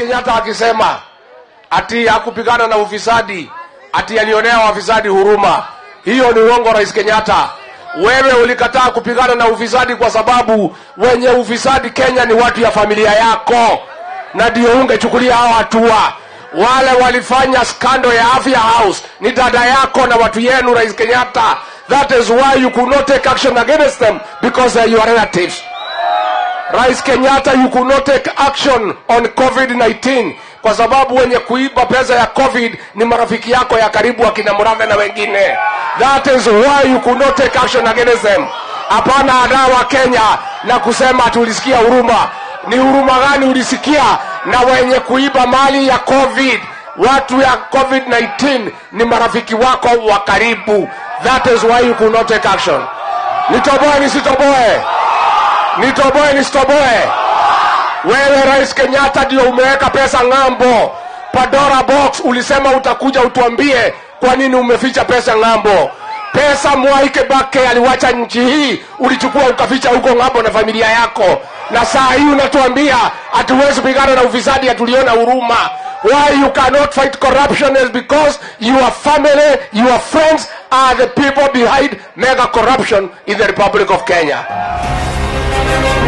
Kenyatta akisema ati hakupigana na ufisadi, ati alionea wafisadi huruma. Hiyo ni uongo, Rais Kenyatta. Wewe ulikataa kupigana na ufisadi kwa sababu wenye ufisadi Kenya ni watu ya familia yako, na ndio ungechukulia hao hatua. Wale walifanya skando ya Afya House ni dada yako na watu yenu, Rais Kenyatta. That is why you could not take action against them because they are your relatives. Rais Kenyatta, you could not take action on COVID-19 kwa sababu wenye kuiba pesa ya COVID ni marafiki yako ya karibu akina Murathe na wengine. That is why you could not take action against them. Hapana adawa Kenya na kusema tulisikia huruma. Ni huruma gani ulisikia na wenye kuiba mali ya COVID? Watu ya COVID-19 ni marafiki wako wa karibu. That is why you could not take action. Nitoboe nisitoboe? Nitoboe nisitoboe? Wewe Rais Kenyatta ndio umeweka pesa ng'ambo. Pandora box ulisema utakuja utuambie kwa nini umeficha pesa ng'ambo. Pesa Mwai Kibaki aliwacha nchi hii, ulichukua ukaficha huko ng'ambo na familia yako, na saa hii unatuambia hatuwezi pigana na ufisadi, hatuliona huruma. Why you cannot fight corruption is because your family, your friends are the people behind mega corruption in the Republic of Kenya.